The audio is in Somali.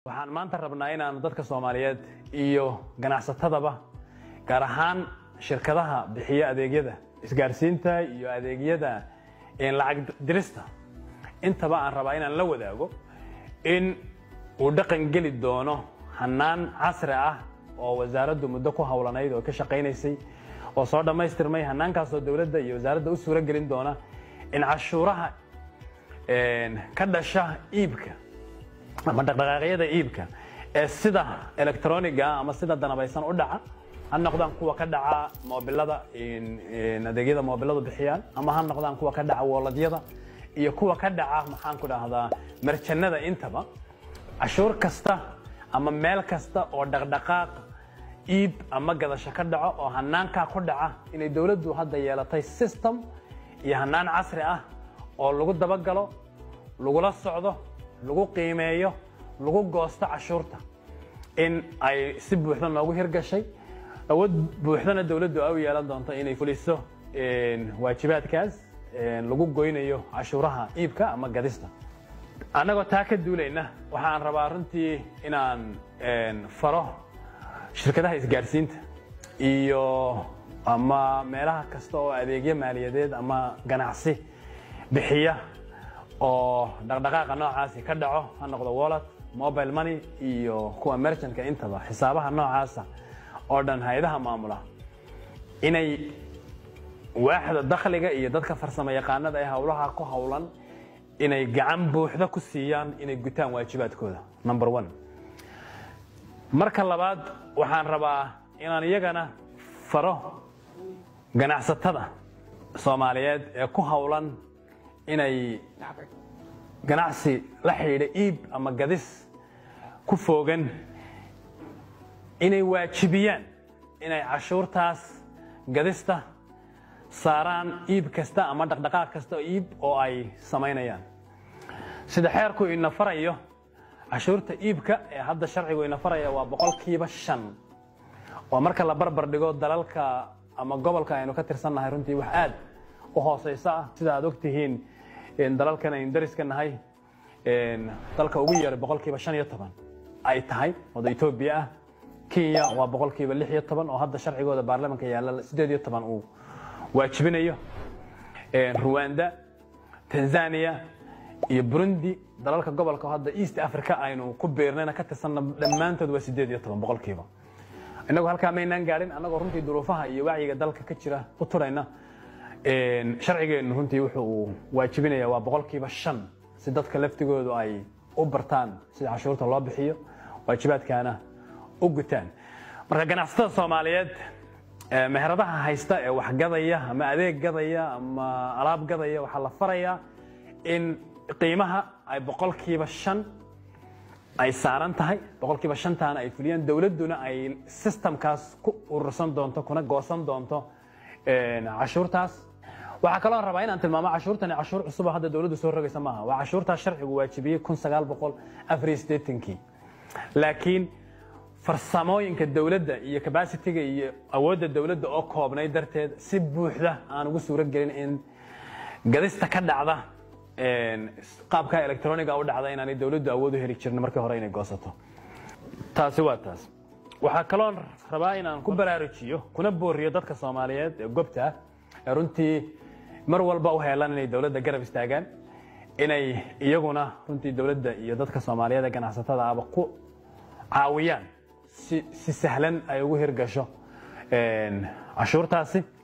waxaan maanta rabnaa inaanu dadka soomaaliyeed iyo ganacsatadaba gaar ahaan shirkadaha bixiya adeegyada isgaarsiinta iyo adeegyada lacag dirista intaba aan rabaa inaan la wadaago in uu dhaqan geli doono hanaan casri ah oo wasaaraddu muddo ku howlanayd oo ka shaqaynaysay oo soo dhammaystirmay hanaankaasoo dowladda iyo wasaaradda u suuro gelin doona in cashuuraha ka dhasha iibka ama dhaqdhaqaaqyada iibka ee sida electroniga ama sida danabaysan u dhaca ha noqdaan kuwa ka dhaca moobilada adeegyada moobiladu bixiyaan ama ha noqdaan kuwa ka dhaca wooladyada iyo kuwa ka dhaca maxaan ku dhahdaa marjanada intaba cashuur kasta ama meel kasta oo dhaqdhaqaaq iib ama gadasho ka dhaco oo hanaankaa ku dhaca inay dowladdu hadda yeelatay system iyo hanaan casri ah oo lagu dabagalo lagula socdo lagu qiimeeyo lagu goosto cashuurta in ay si buuxda noogu hirgashay awood buuxdana dowladdu ay u yeelan doonto inay fuliso waajibaadkaas lagu goynayo cashuuraha iibka ama gadista annagoo taa ka duulayna waxaan rabaa runtii inaan faro shirkadaha isgaarsiinta iyo ama meelaha kasta oo adeegyo maaliyadeed ama ganacsi bixiya oo dhaqdhaqaaqa noocaasi ka dhaco ha noqdo wallet mobile money iyo kuwa merchantka intaba xisaabaha noocaasa oo dhan hay-adaha maamula inay waaxda dakhliga iyo dadka farsamo yaqaanada ee howlaha ku howlan inay gacan buuxda ku siiyaan inay gutaan waajibaadkooda number one marka labaad waxaan rabaa inaan iyagana faro ganacsatada soomaaliyeed ee ku howlan inay ganacsi la xidhiidha iib ama gadis ku foogan inay waajibiyaan inay cashuurtaas gadista saaraan iib kasta ama dhaqdhaqaaq kasta iib oo ay samaynayaan sida xeerku ina farayo cashuurta iibka ee hadda sharcigu ina faraya waa boqolkiiba shan waa marka la barbar dhigo dalalka ama gobolka aynu ka tirsannahay runtii wax aad u hoosaysa ah sida aad ogtihiin dalalkan aynu dariska nahay dalka ugu yeeray boqolkiiba shan iyo toban ay tahay wada etoobiya ah kenya waa boqolkiiba lix iyo toban oo hadda sharcigooda baarlamanka yaalla sideed iyo toban uu waajibinayo ruwanda tanzania iyo burundi dalalka gobolka hadda east africa aynu ku beernayna ka tirsanna dhammaantood waa sideed iyo toban boqolkiiba innagu halkaa maynaan gaadhin annagoo runtii duruufaha iyo wacyiga dalka ka jira u turayna sharcigeennu runtii wuxuu waajibinaya waa boqolkiiba shan si dadka laftigoodu ay u bartaan sida cashuurta loo bixiyo waajibaadkaana u gutaan marka ganacsatada soomaaliyeed meheradaha haysta ee wax gadaya ama adeeg gadaya ama alaab gadaya waxaa la farayaa in qiimaha ay boqolkiiba shan ay saaran tahay boqolkiiba shantaana ay fuliyaan dowladduna ay systemkaas ku urursan doonto kuna goosan doonto cashuurtaas waxaa kaloo rabaa inaan tilmaamo cashuurtani cashuur cusub oo hadda dowladdu soo rogaysa maaha waa cashuurtaas sharcigu waajibiyey kun sagaal boqol afar iyo siddeetankii laakiin farsamooyinka dowladda iyo cabacitiga iyo awoodda dowladda oo koobnay darteed si buuxda aan ugu suuro gelin in gadista ka dhacda qaabka electroniga u dhacda inaanay dowladdu awood u heli jirin markii hore inay goosato taasi waa taas waxaa kaloo rabaa inaan ku baraarujiyo kuna booriyo dadka soomaaliyeed ee gobta ah ee runtii mar walba u heelan inay dowladda garab istaagaan inay iyaguna runtii dowladda iyo dadka soomaaliyeed ee ganacsatada aba ku caawiyaan si si sahlan ay ugu hirgasho cashuurtaasi